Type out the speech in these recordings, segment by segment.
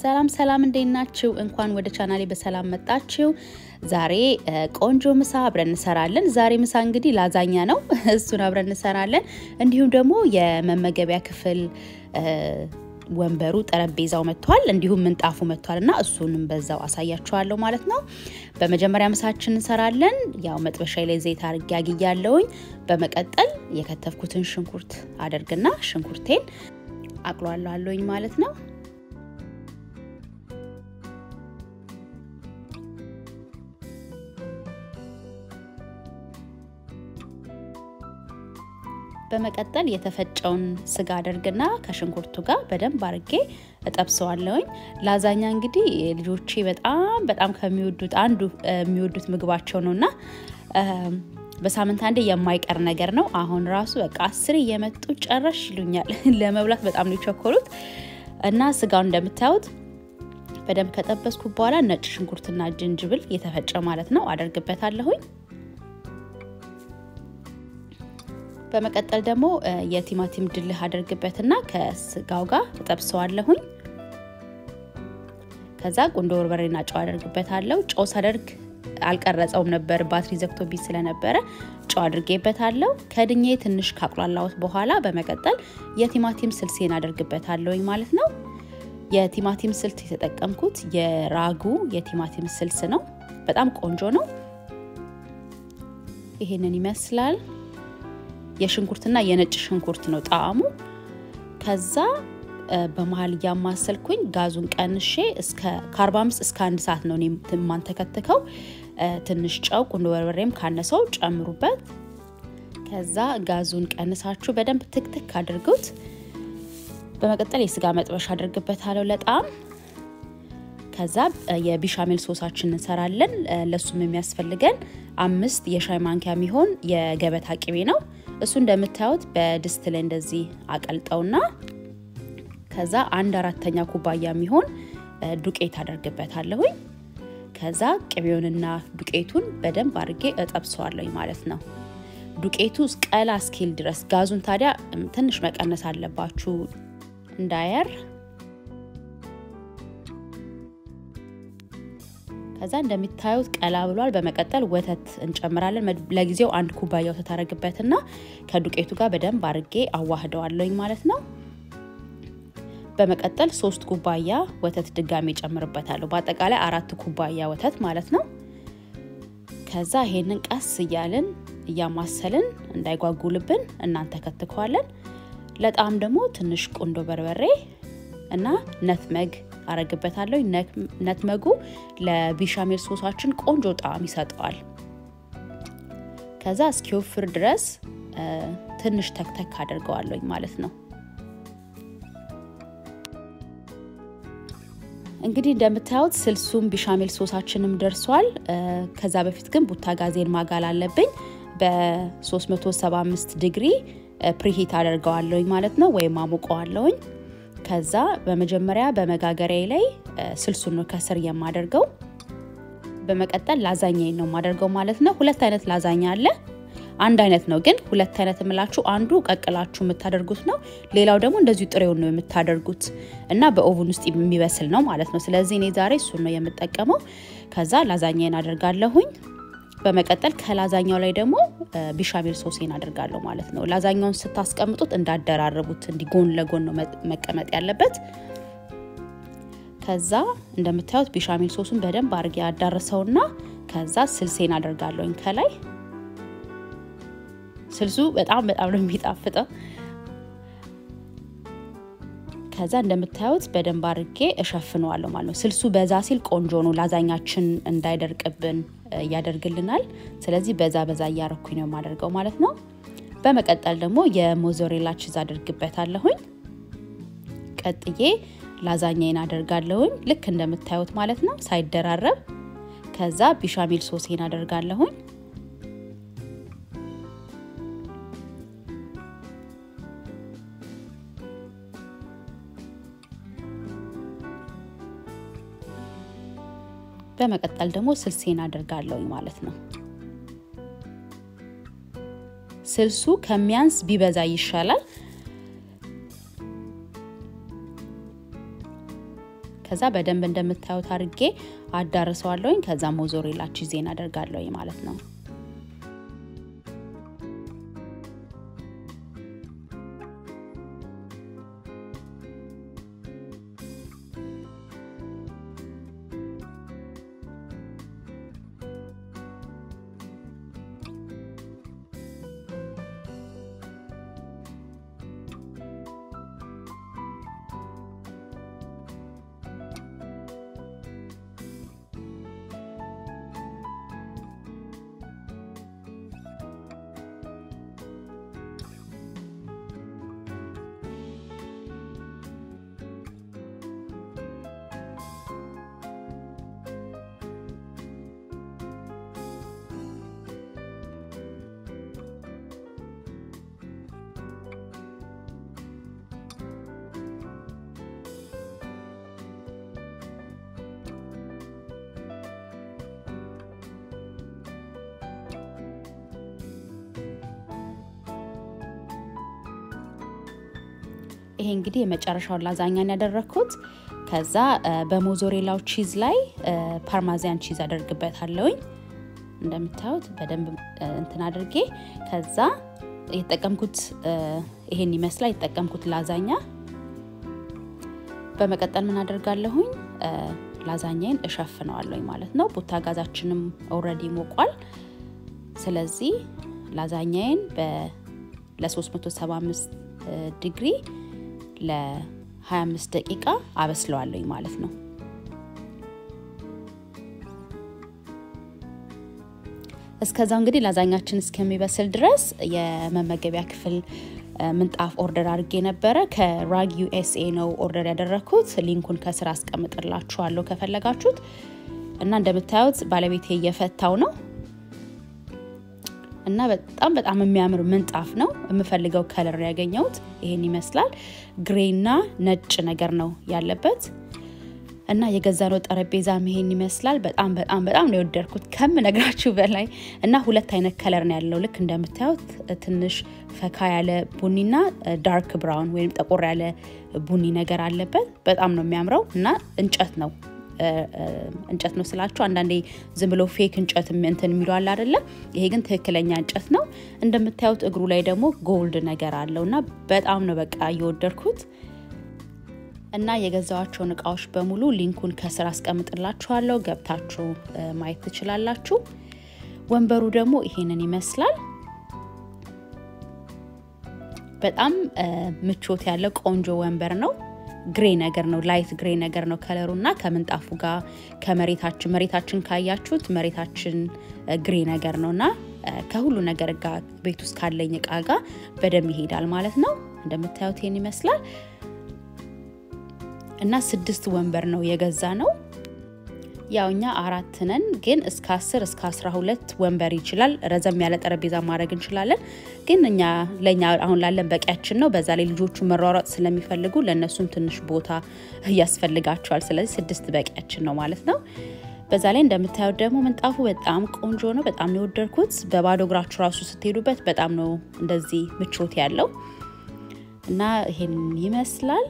ሰላም ሰላም፣ እንዴት ናችሁ? እንኳን ወደ ቻናሌ በሰላም መጣችሁ። ዛሬ ቆንጆ ምሳ አብረን እንሰራለን። ዛሬ ምሳ እንግዲህ ላዛኛ ነው፣ እሱን አብረን እንሰራለን። እንዲሁም ደግሞ የመመገቢያ ክፍል ወንበሩ ጠረጴዛው መጥቷል፣ እንዲሁም ምንጣፉ መጥቷል እና እሱንም በዛው አሳያችኋለሁ ማለት ነው። በመጀመሪያ ምሳችን እንሰራለን። ያው መጥበሻ ላይ ዘይት አድርጌ አግያለሁኝ። በመቀጠል የከተፍኩትን ሽንኩርት አደርግና ሽንኩርቴን አቅሏለሁኝ ማለት ነው። በመቀጠል የተፈጨውን ስጋ አደርግና ከሽንኩርቱ ጋር በደንብ አርጌ እጠብሰዋለሁኝ። ላዛኛ እንግዲህ ልጆቼ በጣም በጣም ከሚወዱት አንዱ የሚወዱት ምግባቸው ነውና በሳምንት አንዴ የማይቀር ነገር ነው። አሁን ራሱ በቃ አስሬ እየመጡ ጨረሽ ይሉኛል። ለመብላት በጣም ነው የቸኮሉት እና ስጋውን እንደምታዩት በደንብ ከጠበስኩ በኋላ ነጭ ሽንኩርትና ጅንጅብል የተፈጨ ማለት ነው አደርግበታለሁኝ። በመቀጠል ደግሞ የቲማቲም ድልህ አደርግበትና ከስጋው ጋር እጠብሰዋለሁኝ። ከዛ ቁንዶ በርበሬና ጨው አደርግበታለሁ። ጨው ሳደርግ አልቀረጸውም ነበር ባትሪ ዘግቶብኝ ስለነበረ ጨው አድርጌበታለሁ። ከድኜ ትንሽ ካቁላላሁት በኋላ በመቀጠል የቲማቲም ስልሴን አደርግበታለሁኝ ማለት ነው። የቲማቲም ስልት የተጠቀምኩት የራጉ የቲማቲም ስልስ ነው። በጣም ቆንጆ ነው። ይሄንን ይመስላል። የሽንኩርትና የነጭ ሽንኩርት ነው ጣዕሙ። ከዛ በመሀል እያማሰልኩኝ ጋዙን ቀንሼ እስከ ከ45 እስከ አንድ ሰዓት ነው የማንተከትከው። ትንሽ ጨው፣ ቁንዶ በርበሬም ካነሰው ጨምሩበት። ከዛ ጋዙን ቀንሳችሁ በደንብ ትክትክ አድርጉት። በመቀጠል የስጋ መጥበሻ አድርግበታለሁ ለጣም ከዛ የቢሻሜል ሶሳችን እንሰራለን። ለሱም የሚያስፈልገን አምስት የሻይ ማንኪያ የሚሆን የገበታ ቅቤ ነው። እሱ እንደምታዩት በድስት ላይ እንደዚህ አቀልጠውና ከዛ አንድ አራተኛ ኩባያ የሚሆን ዱቄት አደርግበታለሁኝ። ከዛ ቅቤውንና ዱቄቱን በደንብ አድርጌ እጠብሰዋለሁኝ ማለት ነው። ዱቄቱ ቀላ እስኪል ድረስ ጋዙን ታዲያ ትንሽ መቀነስ አለባችሁ እንዳያር ከዛ እንደሚታዩት ቀላ ብሏል። በመቀጠል ወተት እንጨምራለን። ለጊዜው አንድ ኩባያ ወተት አረግበትና ከዱቄቱ ጋር በደንብ አርጌ አዋህደዋለኝ ማለት ነው። በመቀጠል ሶስት ኩባያ ወተት ድጋሚ ጨምርበታለሁ። በአጠቃላይ አራት ኩባያ ወተት ማለት ነው። ከዛ ይሄንን ቀስ እያልን እያማሰልን እንዳይጓጉልብን እናንተ ከትከዋለን። ለጣም ደግሞ ትንሽ ቁንዶ በርበሬ እና ነትመግ አረግበታለሁ። ነትመጉ ለቢሻሜል ሶሳችን ቆንጆ ጣዕም ይሰጠዋል። ከዛ እስኪወፍር ድረስ ትንሽ ተክተክ አድርገዋለኝ ማለት ነው። እንግዲህ እንደምታዩት ስልሱም ቢሻሜል ሶሳችንም ደርሷል። ከዛ በፊት ግን ቡታ ጋዜን ማጋል አለብኝ። በ375 ዲግሪ ፕሪሂት አደርገዋለሁኝ ማለት ነው፣ ወይም አሞቀዋለሁኝ። ከዛ በመጀመሪያ በመጋገሪያ ላይ ስልሱን ነው ከስር የማደርገው። በመቀጠል ላዛኛ ነው የማደርገው ማለት ነው። ሁለት አይነት ላዛኛ አለ። አንድ አይነት ነው ግን ሁለት አይነት የምላችሁ አንዱ ቀቅላችሁ የምታደርጉት ነው። ሌላው ደግሞ እንደዚሁ ጥሬውን ነው የምታደርጉት እና በኦቭን ውስጥ የሚበስል ነው ማለት ነው። ስለዚህ እኔ ዛሬ እሱን ነው የምጠቀመው። ከዛ ላዛኛን አደርጋለሁኝ። በመቀጠል ከላዛኛው ላይ ደግሞ ቢሻሜል ሶሴን አድርጋለሁ ማለት ነው። ላዛኛውን ስታስቀምጡት እንዳደራረቡት እንዲ ጎን ለጎን ነው መቀመጥ ያለበት። ከዛ እንደምታዩት ቢሻሜል ሶሱን በደንብ አድርጌ ያዳርሰውና ከዛ ስልሴን አደርጋለሁኝ ከላይ። ስልሱ በጣም በጣም ነው የሚጣፍጠው። ከዛ እንደምታዩት በደንብ አድርጌ እሸፍነዋለሁ ማለት ነው። ስልሱ በዛ ሲል ቆንጆ ነው፣ ላዛኛችን እንዳይደርቅብን ያደርግልናል። ስለዚህ በዛ በዛ እያረኩኝ ነው የማደርገው ማለት ነው። በመቀጠል ደግሞ የሞዞሬላ ቺዝ አደርግበታለሁኝ። ቀጥዬ ላዛኛዬን አደርጋለሁኝ ልክ እንደምታዩት ማለት ነው ሳይደራረብ። ከዛ ቢሻሜል ሶሴን አደርጋለሁኝ። በመቀጠል ደግሞ ስልሴን አደርጋለሁኝ ማለት ነው። ስልሱ ከሚያንስ ቢበዛ ይሻላል። ከዛ በደንብ እንደምታዩት አድርጌ አዳርሰዋለሁኝ። ከዛ ሞዞሬላ ቺዜን አደርጋለሁኝ ማለት ነው። ይሄ እንግዲህ የመጨረሻውን ላዛኛን ያደረግኩት። ከዛ በሞዞሬላው ቺዝ ላይ ፓርማዚያን ቺዝ አደርግበታለሁኝ። እንደምታዩት በደንብ እንትን አድርጌ ከዛ የተጠቀምኩት ይሄን ይመስላል የተጠቀምኩት ላዛኛ። በመቀጠል ምን አደርጋለሁኝ ላዛኛዬን እሸፍነዋለሁኝ ማለት ነው። ቡታ ጋዛችንም ኦልሬዲ ሞቋል። ስለዚህ ላዛኛዬን ለ375 ዲግሪ ለ25 ደቂቃ አበስለዋለሁኝ ማለት ነው። እስከዛው እንግዲህ ላዛኛችን እስከሚበስል ድረስ የመመገቢያ ክፍል ምንጣፍ ኦርደር አድርጌ ነበረ። ከራግ ዩኤስኤ ነው ኦርደር ያደረግኩት። ሊንኩን ከስር አስቀምጥላችኋለሁ ከፈለጋችሁት። እና እንደምታዩት ባለቤቴ እየፈታው ነው እና በጣም በጣም የሚያምር ምንጣፍ ነው። የምፈልገው ከለር ያገኘሁት ይሄን ይመስላል። ግሬና ነጭ ነገር ነው ያለበት እና የገዛነው ጠረጴዛም ይሄን ይመስላል። በጣም በጣም በጣም ነው የወደድኩት ከምነግራችሁ በላይ እና ሁለት አይነት ከለር ነው ያለው። ልክ እንደምታዩት ትንሽ ፈካ ያለ ቡኒና ዳርክ ብራውን ወይም ጠቆር ያለ ቡኒ ነገር አለበት። በጣም ነው የሚያምረው እና እንጨት ነው እንጨት ነው ስላችሁ አንዳንዴ ዝም ብሎ ፌክ እንጨት እንትን የሚሉ አለ አይደለ? ይሄ ግን ትክክለኛ እንጨት ነው። እንደምታዩት እግሩ ላይ ደግሞ ጎልድ ነገር አለው እና በጣም ነው በቃ እየወደድኩት እና የገዛዋቸውን እቃዎች በሙሉ ሊንኩን ከስር አስቀምጥላችኋለሁ ገብታችሁ ማየት ትችላላችሁ። ወንበሩ ደግሞ ይሄንን ይመስላል። በጣም ምቾት ያለ ቆንጆ ወንበር ነው። ግሬ ነገር ነው፣ ላይት ግሬ ነገር ነው ከለሩ እና ከምንጣፉ ጋር ከመሬታችን መሬታችን ካያችሁት መሬታችን ግሬ ነገር ነው እና ከሁሉ ነገር ጋር ቤት ውስጥ ካለኝ እቃ ጋር በደንብ ይሄዳል ማለት ነው። እንደምታዩት ይሄን ይመስላል እና ስድስት ወንበር ነው የገዛ ነው። ያው እኛ አራት ነን፣ ግን እስከ አስር እስከ አስራ ሁለት ወንበር ይችላል። ረዘም ያለ ጠረጴዛ ማድረግ እንችላለን። ግን እኛ ለእኛ አሁን ላለን በቂያችን ነው። በዛ ላይ ልጆቹ መሯሯጥ ስለሚፈልጉ ለእነሱም ትንሽ ቦታ ያስፈልጋቸዋል። ስለዚህ ስድስት በቂያችን ነው ማለት ነው። በዛ ላይ እንደምታዩት ደግሞ ምንጣፉ በጣም ቆንጆ ነው። በጣም ነው የወደድኩት። በባዶ እግራችሁ ራሱ ስትሄዱበት በጣም ነው እንደዚህ ምቾት ያለው እና ይሄን ይመስላል።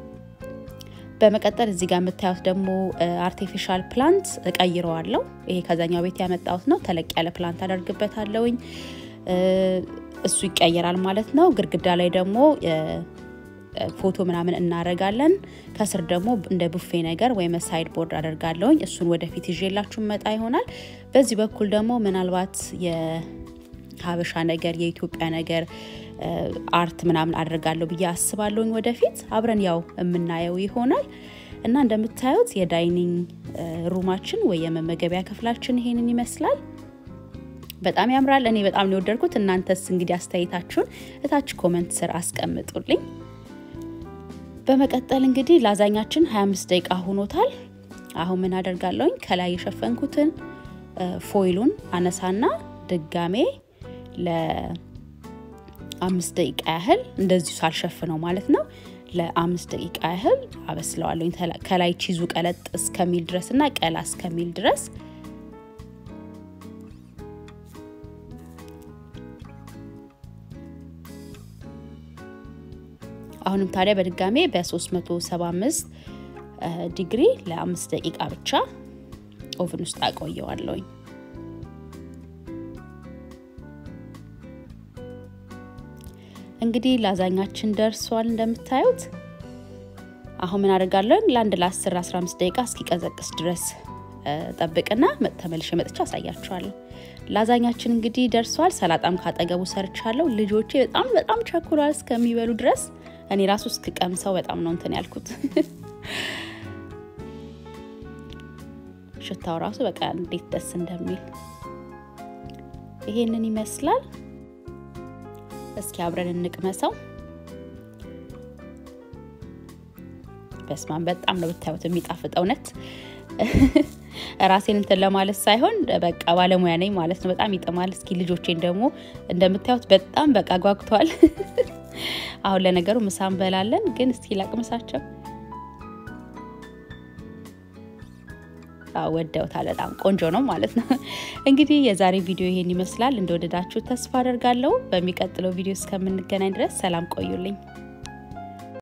በመቀጠል እዚህ ጋር የምታዩት ደግሞ አርቲፊሻል ፕላንት እቀይረዋለሁ። ይሄ ከዛኛው ቤት ያመጣሁት ነው። ተለቅ ያለ ፕላንት አደርግበታለሁኝ። እሱ ይቀየራል ማለት ነው። ግድግዳ ላይ ደግሞ ፎቶ ምናምን እናደርጋለን። ከስር ደግሞ እንደ ቡፌ ነገር ወይም ሳይድ ቦርድ አደርጋለሁኝ። እሱን ወደፊት ይዤላችሁ መጣ ይሆናል። በዚህ በኩል ደግሞ ምናልባት የሀበሻ ነገር የኢትዮጵያ ነገር አርት ምናምን አድርጋለሁ ብዬ አስባለሁኝ። ወደፊት አብረን ያው የምናየው ይሆናል እና እንደምታዩት የዳይኒንግ ሩማችን ወይ የመመገቢያ ክፍላችን ይሄንን ይመስላል። በጣም ያምራል። እኔ በጣም ነው የወደድኩት። እናንተስ እንግዲህ አስተያየታችሁን እታች ኮመንት ስር አስቀምጡልኝ። በመቀጠል እንግዲህ ላዛኛችን 25 ደቂቃ ሆኖታል። አሁን ምን አደርጋለሁኝ ከላይ የሸፈንኩትን ፎይሉን አነሳና ድጋሜ ለአምስት ደቂቃ ያህል እንደዚሁ ሳልሸፍነው ማለት ነው ለአምስት ደቂቃ ያህል አበስለዋለሁኝ ከላይ ቺዙ ቀለጥ እስከሚል ድረስ እና ቀላ እስከሚል ድረስ አሁንም ታዲያ በድጋሜ በ375 ዲግሪ ለአምስት ደቂቃ ብቻ ኦቭን ውስጥ አቆየዋለሁኝ። እንግዲህ ላዛኛችን ደርሷል እንደምታዩት። አሁን ምን አደርጋለሁ? ለአንድ ለ10 15 ደቂቃ እስኪቀዘቅስ ድረስ ጠብቅና ተመልሼ መጥቼ አሳያችኋለሁ። ላዛኛችን እንግዲህ ደርሷል። ሰላጣም ካጠገቡ ሰርቻለሁ። ልጆቼ በጣም በጣም ቸኩሏል እስከሚበሉ ድረስ እኔ ራሱ እስክቀምሰው በጣም ነው እንትን ያልኩት። ሽታው ራሱ በቃ እንዴት ደስ እንደሚል ይሄንን ይመስላል። እስኪ አብረን እንቅመሰው። በስማን በጣም ነው ብታዩት የሚጣፍጥ እውነት ራሴን እንትን ለማለት ሳይሆን በቃ ባለሙያ ነኝ ማለት ነው። በጣም ይጥማል። እስኪ ልጆቼን ደግሞ እንደምታዩት በጣም በቃ ጓጉተዋል። አሁን ለነገሩ ምሳ እንበላለን፣ ግን እስኪ ላቅምሳቸው። ወደውታል። በጣም ቆንጆ ነው ማለት ነው። እንግዲህ የዛሬ ቪዲዮ ይሄን ይመስላል። እንደወደዳችሁ ተስፋ አደርጋለሁ። በሚቀጥለው ቪዲዮ እስከምንገናኝ ድረስ ሰላም ቆዩልኝ።